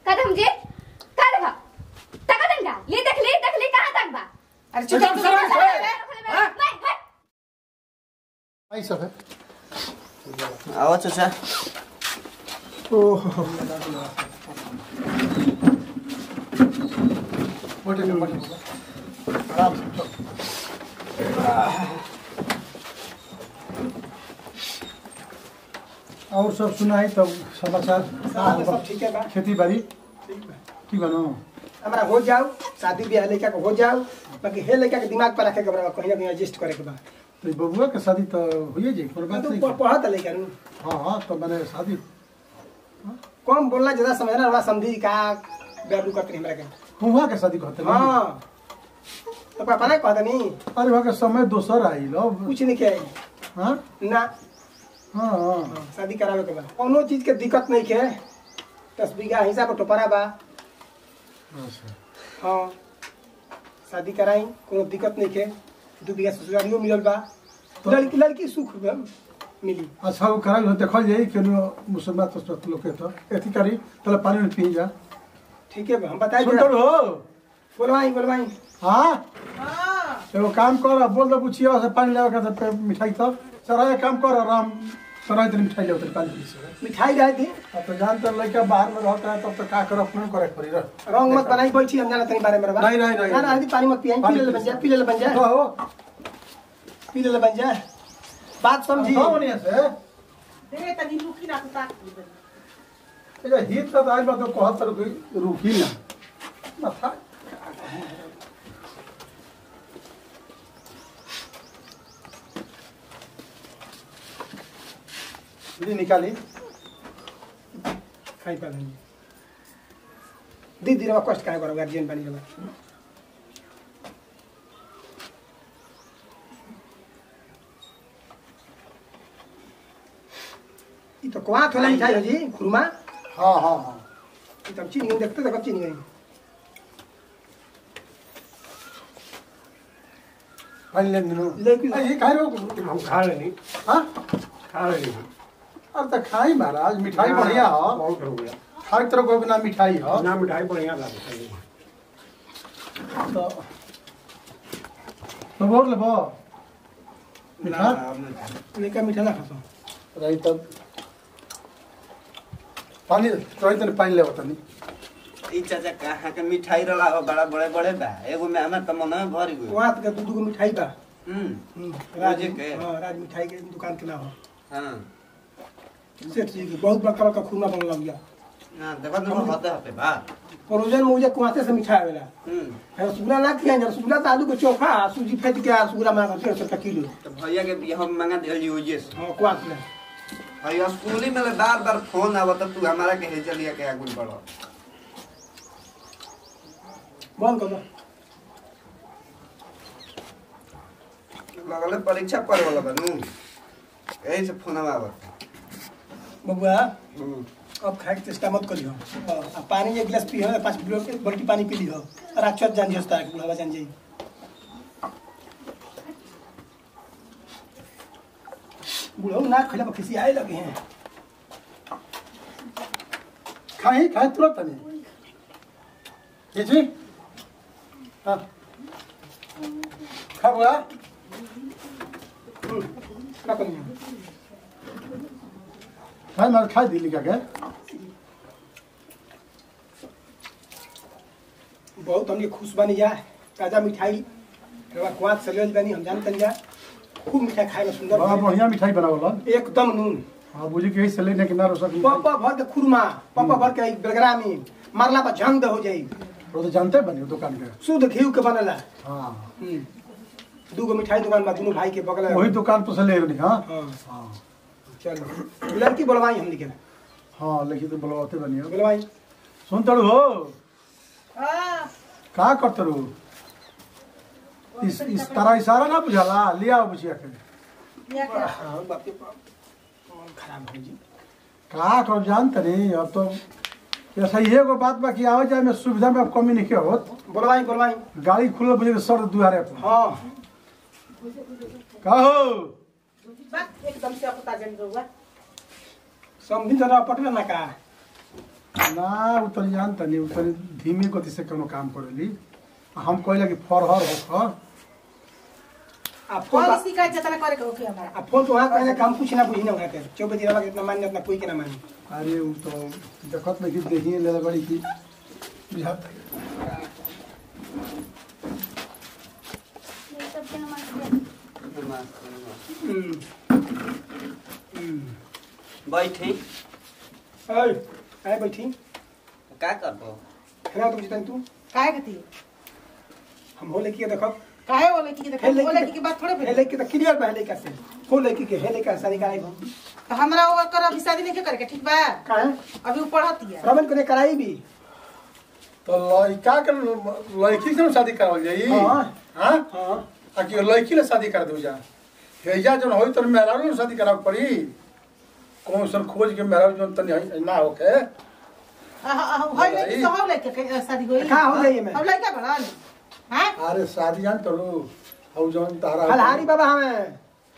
कदम जी का देखा तका दंगा ले देख ले देख ले कहां तक बा अरे चुप चुप चुप मैं हट आई सब है आओ चाचा ओहो बैठे लो, बैठे लो। आराम से चलो। और सब सुनाई तब समाचार सब ठीक है बा खेती बाड़ी की बनो हमारा हो जाओ शादी ब्याह लड़का को हो जाओ बाकी हे लड़का के दिमाग पर रखे के बा कहीं ना कहीं एडजस्ट करे के बा तो बबुआ के शादी तो हुई जी कोई बात तू नहीं प- पढ़त लड़का नु हाँ हाँ तो मैंने शादी कम बोलना ज्यादा समझना थोड़ा समझी का बेबू करते हमरा के हुआ के शादी कहते हैं हाँ तो पापा ना कहता नहीं अरे वहाँ के समय दोसर आई लो कुछ नहीं किया हाँ ना हाँ हाँ शादी करावे के बा कोनो चीज के दिक्कत नहीं के दस बीघा हिसाब पर टोपरा बा अच्छा हाँ शादी कराई कोनो दिक्कत नहीं के दू बीघा ससुरालियो मिलल बा तो- लड़की लड़की सुख बा, मिली अच्छा वो कराई हो देखल जाई कि मुसलमान तो लोग के तो एथी करी तले पानी में पी जा ठीक है बा, हम बताई सुन तो हो बोलवाई बोलवाई हाँ एगो काम कर बोल दो पूछिए से पानी लेवे के तो मिठाई तो सर एक काम कर आराम सर इतनी मिठाई ले उतर पानी पी से मिठाई रहे थी अब तो जानते लड़का बाहर में रहता है तब तो का कर अपने करे पड़ी रह रंग मत बनाई बैठी हम जाना तनी बारे में बा नहीं, नहीं, नहीं। ना ना आदि पानी मत पियाई पी ले ले बन जा पी ले ले बन जा तो हो पी ले ले बन जा बात समझी तो होनी से दे तनी रुकी ना तो ताक ये हित तो आई बात कहत तर कोई रुकी ना माथा दी निकाली खाई पा लेंगे दीदी रे कष्ट काहे करो गार्जियन बनी रे ई तो कोआ थोला मिठाई हो जी खुरमा हाँ हाँ हाँ ई तो हम चीनी नहीं देखते तो कब चीनी गई पानी ले नीनो लेकिन- ये खाई रहो हम खा लेनी हाँ खा लेनी अरे तो खाई महाराज मिठाई बढ़िया हो बहुत हो गया हर तरह को बिना मिठाई हो ना मिठाई बढ़िया लगता है तो तो बोल ले बो मिठा लेका मीठा ना खातो रही तब पानी रही तने पानी ले तनी ई चाचा कहाँ के मिठाई रला हो बड़ा बड़े बड़े बा एगो में हमें त मन में भर गयो वहाँ के दू दू गो मिठाई बा हम्म हम्म, राज रोजे के? हाँ राज मिठाई के दुकान के नाम हां सेठ जी के बहुत बड़का बड़का खुरमा बनल लग गया ना देखो तो होते होते बा परोजन में मुझे कुआसे से मिठाई आवेला हम्म रसगुल्ला ना किया रसगुल्ला तो आलू के चोखा सूजी फेंट के रसगुल्ला मांगा डेढ़ सौ रुपया किलो तो भैया के बियाह में मंगा दिल जी ओजे से हाँ कुआस में भैया स्कूली में बार बार फोन आवत तू हमारा के हे चलिया के आगुल पड़ो बंद कर दो लगले परीक्षा पढ़ वाला बनू यही से फोन आवत बबुआ हम्म अब खाए के चेष्टा मत करियो आ पानी एक गिलास पी हो पाँच किलो के बल्टी पानी पी लियो और राक्षस जान जियो तार बुढ़ावा जान जाई बुढ़ऊ ना खिला पर खिसी आए लगे हैं खाई खाई तुरंत तनी ये जी हाँ खा बुआ क्या करियो खाई मार खाई दिली का के बहुत हमने खुश बनी जा ताजा मिठाई रवा कुआत से लेल बनी हम जानते जा खूब मिठाई खाए में सुंदर बड़ा बनी। बढ़िया मिठाई बनावला एकदम नून हाँ बुझी के से लेने के ना रोसा की पप्पा भर के खुरमा पप्पा भर के एक बेलगरा में मारला पर झंग हो जाई वो तो जानते बनी दुकान के शुद्ध घी के बनला हाँ हम्म। दू गो मिठाई दुकान बा दोनों भाई के बगल में। वही दुकान पर से ले रही हाँ हाँ हाँ चलो लड़की बोलवाई हम निकल हाँ लेकिन तो बुलवाते बनी हो बोलवाई सुन तड़ू हो हां का करते रू इस इस तरह इशारा ना बुझाला लिया बुझिया के या क्या हाँ बाप रे बाप मन खराब है जी का कर जानते नहीं अब तो ऐसा ही एगो बात बा कि आवे जाए में सुविधा में अब कमी नहीं के होत बोलवाई बोलवाई गाड़ी खुलल बुझे के सर दुआरे पर हाँ का हो बात एकदम से अपता जन रहुआ समझी जरा पटना ना का ना उ तनी जान तनी उ तनी धीमी गति से कोनो काम करेली आ हम कहला कि फरहर हो आ फोन कौन बा- शिकायत जतना करे के होके हमारा आ फोन तो वहाँ कहने काम कुछ ना बुझी ना वहाँ के चौबे दिन के इतना मान्य उतना कोई के ना मानी अरे उ तो देखत नहीं कि देखिए ले बड़ी की बुझात ये सब के नमस्ते हम्म। बैठी ओए आए बैठी का करबो खाना तो बुझतन तू काहे के थी हम हो लेके देखब काहे वो लड़की के देखे हे लड़की वो के- लड़की की बात थोड़े हे भेल लेके तो क्लियर बा हे लेके से हो लेके के हे लेके शादी कराई हम तो हमरा वो कर अभी शादी नहीं करे के ठीक बा काहे अभी वो पढ़ती है रमन को कराई भी तो लड़का के लड़की से न शादी करावल जाई हाँ। हां हाँ आ कि लड़की ले शादी कर दू जा हेजा जन होई तो मेहरारू ने शादी कराव पड़ी कौन सन खोज के मेहरारू जन तनी है- ना होके होय लड़की तो हो लड़के के शादी होई का हो जाई में? अब लड़का बड़न हां अरे शादी जान करू हौ जन तारा फलहारी बाबा हमें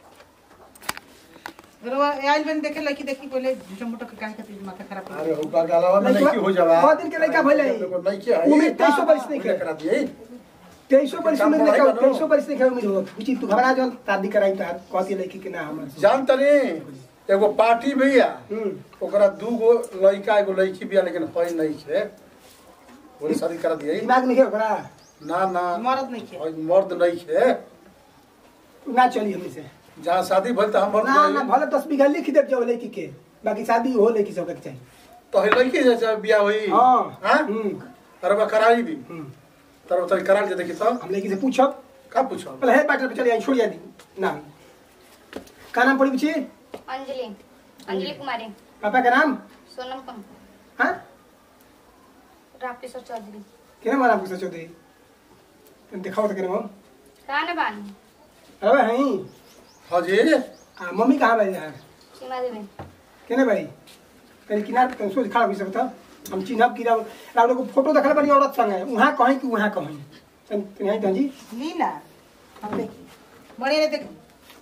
रो आइल बन देखे लड़की देखी पहले झूठा मोटा के काहे खातिर माथा खराब कर अरे होगा गालावा में लड़की- नहीं हो जावा बहुत दिन के लड़का भइले। नहीं के है उम्र 23 बरस नहीं के। करा दिए तेईसो बरस काम में पढ़ाई लेके करो। तेईसो बरस लेके उम्र हो पूछी तू घबरा जल शादी कराई तार कहती लड़की के ना हमर जान तनी एगो पार्टी भैया हम्म ओकरा दू गो लड़का एगो लड़की बिया लेकिन है नहीं है बोले शादी करा दिए दिमाग नहीं है ओकरा ना ना मर्द नहीं के है, मर्द नहीं है ना चली हमनी से जहाँ शादी भइल त हम मर्द ना ना नहीं भले दस बीघा लिख दे जाओ लड़की के बाकी शादी हो लड़की सब के चाहिए तो है लड़की जैसे बिया हुई हाँ हाँ हम्म अरे बा कराई भी हम्म। तर उतर करा के देखी तो हम लड़की से पूछब का पूछो पहले है बैठल पे चले आई छोड़ दी ना का नाम पड़ी पूछी अंजलि अंजलि कुमारी पापा का नाम सोनम कम हाँ रापेश्वर चौधरी केना मारा पूछा चौधरी तुम दिखाओ तो केना कहाँ न बानी अरे हई हाँ जी आ मम्मी कहाँ भाई यार सीमा देवी केने भाई कहीं किनार पे सोच खड़ा हो सकता हम चिन्हब की राव राव लोग फोटो देखल बनी औरत संग है वहाँ कहीं कि वहाँ कहीं तन यहीं तन जी लीला हम देखी बड़े ने देख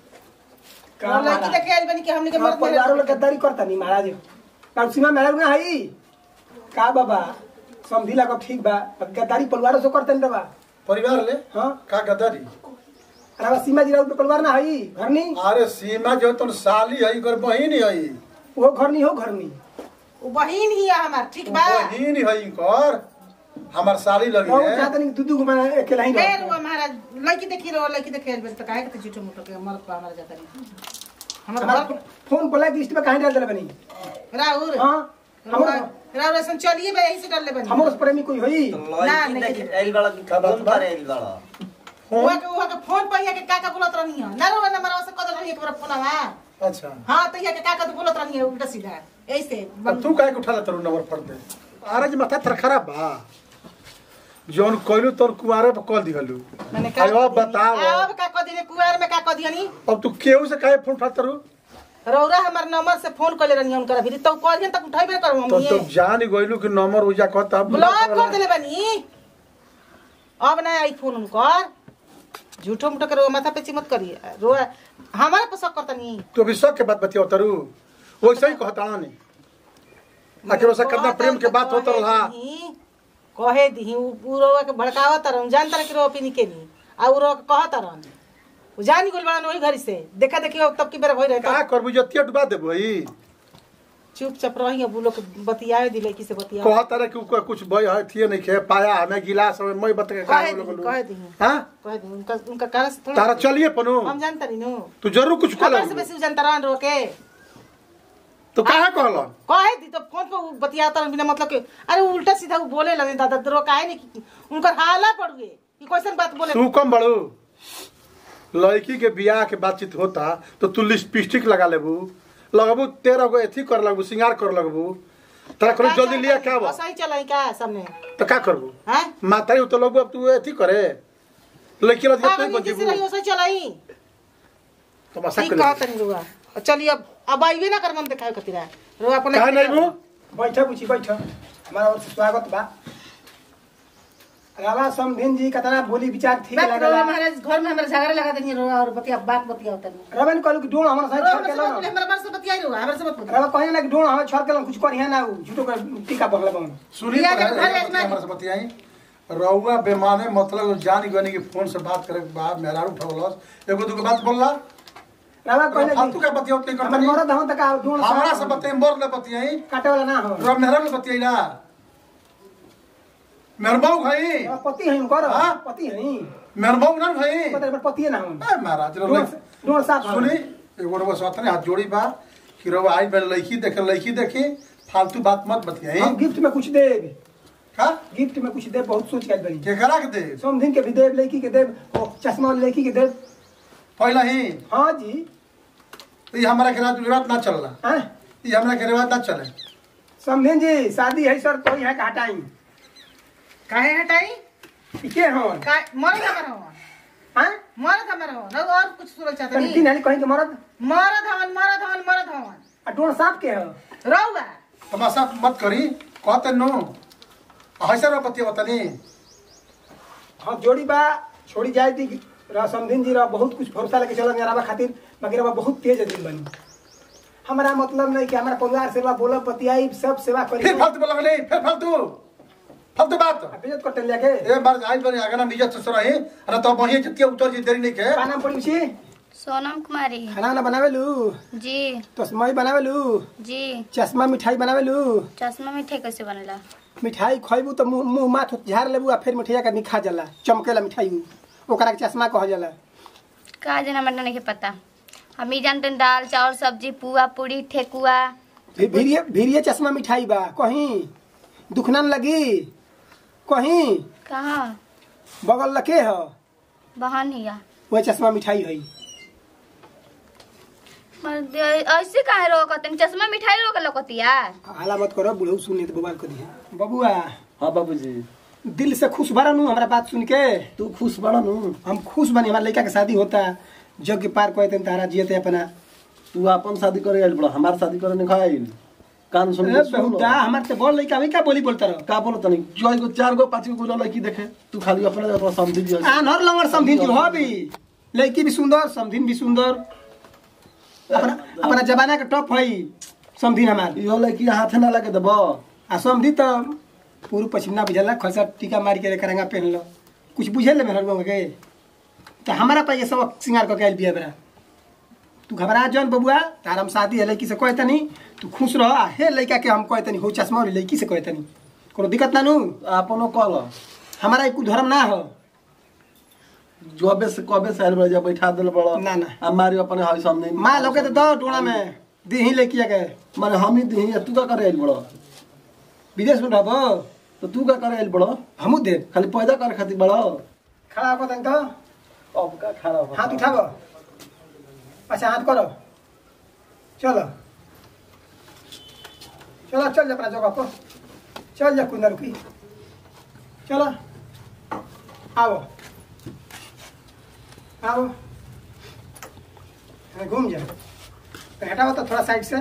का वो लड़की देखे आइल बनी कि हमने के हमार मर्द परिवारों लोग नहीं गद्दारी करता नहीं महाराज पर सीमा मेरा ना हई का बाबा समझी लागो ठीक बा पर गद्दारी परिवारों से करते नहीं बा परिवार ले हाँ का गदारी अरे बा सीमा जी राव परिवार ना हई घर नहीं अरे सीमा जो तुम साली है कर बहिन है वो घर नहीं हो घर नहीं वो बहिन ही है हमार ठीक बा बहिन है कर हमार साली लगी बहुत है चाहते नहीं दू दू को मैं अकेला ही फिर रहता वो हमारा लड़की देखी रहो लड़की देखे आइल बनी तो काहे के झूठो मोटो के मर्द पर हमारा जाता नहीं हमारा हमारा घर फोन ब्लैक लिस्ट में कहीं डाल दिला बनी राहुल हाँ हमरो राहुल ऐसा चलिए बे यही से डाल ले बनी हमरो से प्रेमी कोई होई तो ना, लड़की नहीं। देखी आइल बड़ा कि का बात फोन बा? पर आइल बड़ा हुआ के हुआ के फोन पर या के का का बोलत रहनी है ना रो ना मरवा से कदर रही एक बार फोन आवा अच्छा हां तो या के का का तो बोलत रहनी है उल्टा सीधा ऐसे अब तू काहे के उठा तरू नंबर फट दे अरे जी माथा तर खराब बा जौन कहलू तोर कुआरे पर कह दिहलू मैंने अरे अब बताओ अब का कह दिने कुआर में का कह दियनी अब तू केहू से काहे फोन उठा तरू रौरा हमार नंबर से फोन कर ले रहनी है उनकर फिर तो कह दियन तक उठाइबे कर तो हम तू जान गइलू कि नंबर उजा कहता ब्लॉक कर देले बनी अब ना आई फोन उनकर झूठो मुठो के माथा पे मत करिए रो हमारे पर शक करता नहीं तू अभी शक के बात बतियो तरू वैसे ही कहता नहीं आखिर वैसा कितना प्रेम के बात होता रहा कहे दी उ रोवा के भड़कावत रहन जानता रह कि रो पिनी के नी आ उ रो के कहत रहन उ जानी गोल बड़न वही घरी से देखा देखी अब तब की बेर भई रहे का करबू जतिया डुबा देबो ई चुपचाप रही अब उ लोग बतियाए दिले की से बतिया कहता रहे कि उ कुछ भई है थिए नहीं खे पाया हमें गिलास में मैं बत के का कहे लोग दी कहे दी हां कहे दी उनका उनका कारण से थोड़ा तारा चलिए पनु हम जानता नहीं नो तू जरूर कुछ खबर कर से बेसी उ जानता रहन रो के तो काहे कहलन कहे दी तो फोन पे उ बतियाता रहन बिना मतलब के अरे उ उल्टा सीधा उ बोले लगे दादा रो काहे नहीं कि उनकर हाला पड़ गए कि कैसन बात बोले तू कम बड़ू लड़की के बियाह के बातचीत होता तो तू लिपस्टिक लगा लेबू लगबू तेरह गो एथी कर लगबू श्रृंगार कर लगबू तोरा करे जल्दी लिया क्या बा सही चलाई का सामने तो का करबू हैं माता ही तो लगबू अब तू एथी करे लड़की लग पागल तू नीति से बजीबू रही सही चलाई तमाशा ठीक कर कहा तनी रुआ चलिए अब अब आइबे ना कर मन दिखाए कतिरा रुआ अपन कहा नहीं बू बैठा पूछी बैठा हमारा ओर से स्वागत बा रावा समधिन जी कतना बोली विचार ठीक बात लागला रोवा महाराज घर में हमरा झगड़ा लगा देनी रोवा और बतिया बात बतिया होता नहीं रवन कहलू कि डोण हमरा साथ रोवा छोड़ के हमरा से लो मत बोले, हमरा बार से बतिया रोवा हमरा से मत बोले रवा कहे ना कि डोण हमरा छोड़ के लो कुछ करिया ना उ झूठो का टीका बगला बन सुनी बिया तो के है, घर बतिया में- हमरा से बतियाई रउआ बेमाने मतलब जान गनी कि फोन से बात करे के बाद मेहरारू उठौलस एगो दूगो बात बोलला रवा कहले फालतू कि का बतिया उतने हमर करता मरद हम तक डोण हमरा से बतियाई मोर ले बतियाई काटे वाला ना हो रउआ मेहरारू बतियाई ना मेहरबाऊ भाई रवा पति हई कर हाँ? पति हई मेहरबाऊ ना भाई पति पति ना हो ए महाराज डोण रउआ डोण साथ हो। सुनी एगो रउआ सतने हाथ जोड़ी बा कि रउआ आई बेल लड़की देखे लड़की देखी फालतू बात मत बतियाई हम गिफ्ट में कुछ देब का गिफ्ट में कुछ देब बहुत सोच के आइल बनी के करा के दे समधिन के भी देब लड़की के देब ओ चश्मा वाली लड़की के देब पहला ही हाँ जी ये हमारा के रात रिवाज ना चलला हाँ ये हमरा के रिवाज ना चले समधिन जी शादी है सर कोई है का हटाई काहे हटाई ई के हो का मरद हमारा हो हाँ मरद हमारा हो ना और कुछ सुनल चाहता तनी नहीं तीन हाली कहीं के मरद मरद हवन मरद हवन मरद हवन आ डोण साफ के हो रहुआ तमाशा मत करी कहते नो ऐसा रो पति बतानी हाँ जोड़ी बा छोड़ी जाए थी रहा समधिन जी रहा बहुत कुछ भरोसा लेके चल रहा खातिर मगर रहा बहुत तेज आदमी बनी हमारा मतलब नहीं कि हमारा परिवार सेवा बोलब बतियाई सब सेवा करी फिर फालतू बोला नहीं फिर फालतू फालतू बात बेजत करते लेके ए बार आई बनी आगे ना इज्जत से रही अरे तो वही जतिया उतर जी देरी नहीं के का नाम पड़ी छी सोनम कुमारी खाना वाना बनावे लू जी तस्मई बनावे लू जी चश्मा मिठाई बनावे लू चश्मा मिठाई कैसे बनेला मिठाई खइबू तो मुंह मुंह माथ झाड़ लेबू आ फिर मिठाइया का निखा जाला चमकेला मिठाई उ। ओकरा के चश्मा कह जाला का जना हमरा नहीं पता हम ही जानते हैं दाल चावल सब्जी पुआ पूरी ठेकुआ भी- भीरिये भीरिये चश्मा मिठाई बा कहीं दुख ना लगी कहीं कहाँ बगल लके ह बहन हिया वह चश्मा मिठाई है मर- ऐसे काहे रोकत चश्मा मिठाई रोक लकतिया हाला मत करो बुढ़ऊ सुने तो बोबाल को दिया बबुआ हाँ बाबूजी दिल से खुश बड़ा नू हमारा बात सुन के तू खुश बड़ा नु हम खुश बनी हमारे लड़का के शादी होता जग के पार कहते तारा जियते अपना तू अपन शादी करे आइल बड़ा हमार शादी करे नहीं आइल कान सुन अरे के सुन बहुता हमारे से बोल लड़का वही क्या बोली बोलता रहो का बोलो तनी जो एगो चार गो पांच गो लड़की देखे तू खाली अपने अपना समझी दियो आनर लंगर समधिन जी हो भी लड़की भी सुंदर समधिन भी सुंदर अपना अपना जमाना के टॉप है समधिन हमार इहो लड़की हाथ ना लगे देबो आ समधी तो पूर्व पश्चिम ना बुझला खलसा टीका मार के करंगा पहन लो कुछ बुझे ले मेहर के तो हमारा पास ये सब सिंगार करके आयल बिया बेरा तू घबरा जौन बबुआ तार हम शादी है लड़की से कहे तनी तू खुश रह आ हे लड़का के हम कहे तनी हो चश्मा वाली लड़की से कहे तनी कोनो दिक्कत ना नू अपनो कल हमारा एक धर्म ना हो जोबे से कबे से आइल बड़ा जब बैठा देल बड़ा ना, ना। आ मारी अपने हई सामने माँ लोग के तो दो टोना में दी ही लड़किया के माने हम ही दी तू का करे आइल बड़ा विदेश में रहबो तो तू का करे आइल बड़ा हमू देव खाली पैदा करे खातिर बड़ा खड़ा होकर तन तो अब का खड़ा हो हाथ उठाबो अच्छा हाथ करो चलो चलो चल जा अपना जगह पर चल जा कुंदर की चलो आओ आओ हाँ, घूम जा तो हटाओ तो थोड़ा साइड से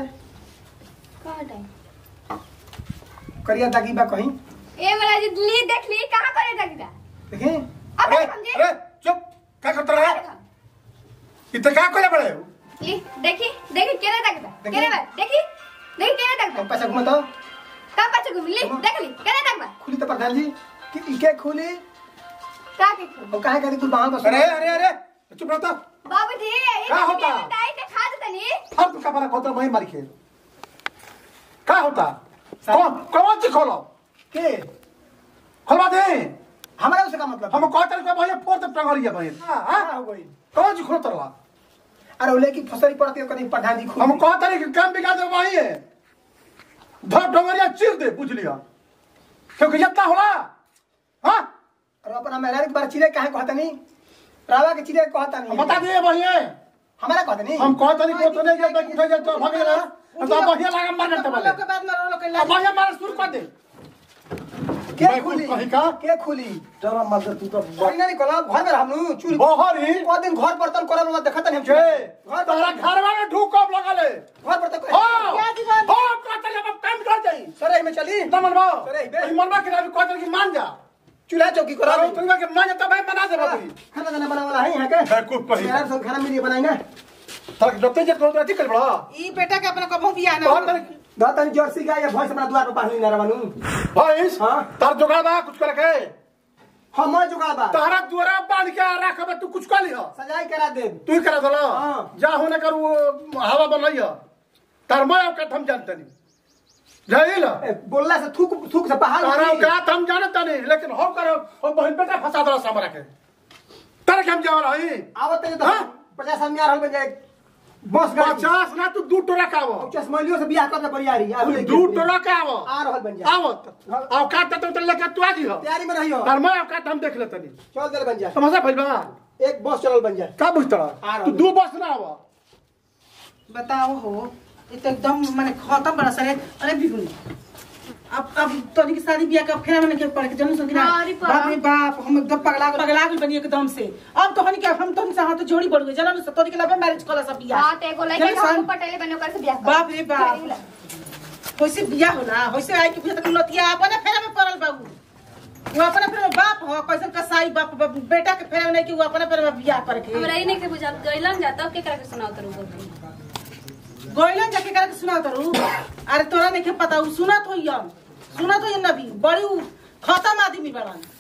करिया दागी बा कहीं ए मला जी ली देख ली कहाँ करे दगदा देखें अब अरे समझे अरे चुप क्या करता रहा इतना क्या कोले बड़े ली देखी देखी केने दगदा देखी? केने बा देखी देखी केने दगदा तुम पैसा घुमा तो का पाछे घूम ली देख ली केने दगदा खुली तो प्रधान जी कि इके खुली का के खूब? और काहे करी कुल बाहर बस अरे अरे अरे चुप रहता बाबूजी ये क्या होता? दाई के खा देतनी हम तो कपड़ा खोता वही मार के क्या होता कौन कौन सी खोलो के खोलवा दे हमारा उसका मतलब हम कहते हैं भैया फोर तक टंगरिया भाई हां क्या हो गई कौन सी खोलो तरवा अरे वो लेकी फसरी पड़ती है कहीं प्रधान जी खुद हम कहते हैं कि काम बिगाड़ दे वही है धर टंगरिया चीर दे बुझ लिया क्योंकि इतना होला हां और अपन हम एक बार चिड़े काहे कहता नहीं रावा के चिड़े कहता नहीं बता दिए वही है हमारा कहता नहीं हम कहते हैं कि तो नहीं जाए उठे जाए तो भागे ना तो बढ़िया लगा मारने तो बोले लोग के बाद में रो लोग के अब लाज बढ़िया मार शुरू कर दे के मैं खुली कहीं का? के खुली चलो मत तू तो कोई ना निकला घर में हम चूल बाहर ही को दिन घर बर्तन करब ना देखत नहीं हम के घर तोरा बर्तन घर में ढूक कब लगले घर बर्तन हां क्या दीवार? हां कहते हैं अब काम कर जाई सरे में चली तमन बा अरे, बे। ई मनवा के रवि कहते हैं कि मान जा चूल्हा चौकी करा अरे दे तुलवा के मां तब बना दे बाबू खाना दाना बना वाला है यहाँ के है खूब कही यार सब खाना मिली बनाएंगे तक जते जे को अथी कर बड़ा ई बेटा के अपना कबो बियाह ना बहुत हो। तरीके दा तनी जर्सी गाय या भैंस अपना द्वार पर पानी ना रवानू भैंस हाँ। तार जोगा बा कुछ कर के हम मैं जुगाड़ बा तारा द्वारा बांध के रखबे तू कुछ कर लिह सजाई करा दे तू ही करा दला हाँ। जा होने कर वो हवा बनैया तार मैं औकात हम जानते नहीं जाइल ए, बोलला से थूक थूक से बहाल तारा होई। औकात हम जानते नहीं लेकिन हो करो हो बहन बेटा फंसा दला सामरा के तारे के हम जावल हई आवत तनी तो हाँ? पचास आदमी आ रहल बन जाए बस गाड़ी पचास ना तू दू टोरा का आवो पचास महिलियों से बियाह करके बरियारी आ तू लेके दू अपने। टोरा का आवो आ रहल बन जाए आवत औकात तो तो लेके तू आ जी हो तैयारी में रहियो तार मैं औकात हम देख लेते नहीं चल दे बन जाए समझा भइल बा एक बस चलल बन जाए का बुझता आ रहा तू हूँ। दू बस ना आवो बताओ हो ये तो एकदम माने खत्म बड़ा सरे अरे बिगुनी अब अब तोनी की शादी बियाह का फेरा में के पड़ के जनू संग हाँ, अरे बाप। बाप रे बाप हम एकदम पगला पगला गइल बनी एकदम से अब तो हनी के हम तोनी से हाथ जोड़ी बढ़ गए जनू से तोनी के लबे मैरिज कला सब बियाह हाँ तो एगो लड़का जनू के हम सन- पटेले बने ओकर से बियाह कर बाप रे बाप होइसे बियाह होला होइसे आई के बुझत लतिया अपने फेरा में पड़ल बाबू वो अपने फेरा में बाप हो कैसन कसाई बाप बाप, बेटा के फेरा में नहीं कि वो अपने फेरा में बियाह करके हमरा ई नहीं के बुझात गइलन जा तब के करा के सुनाओ तरू बोल गोइलन जाके करके सुना तरू अरे तोरा नहीं के पता उ सुनत होइयन सुनत होइयन नबी बड़ी उ खतम आदमी बड़न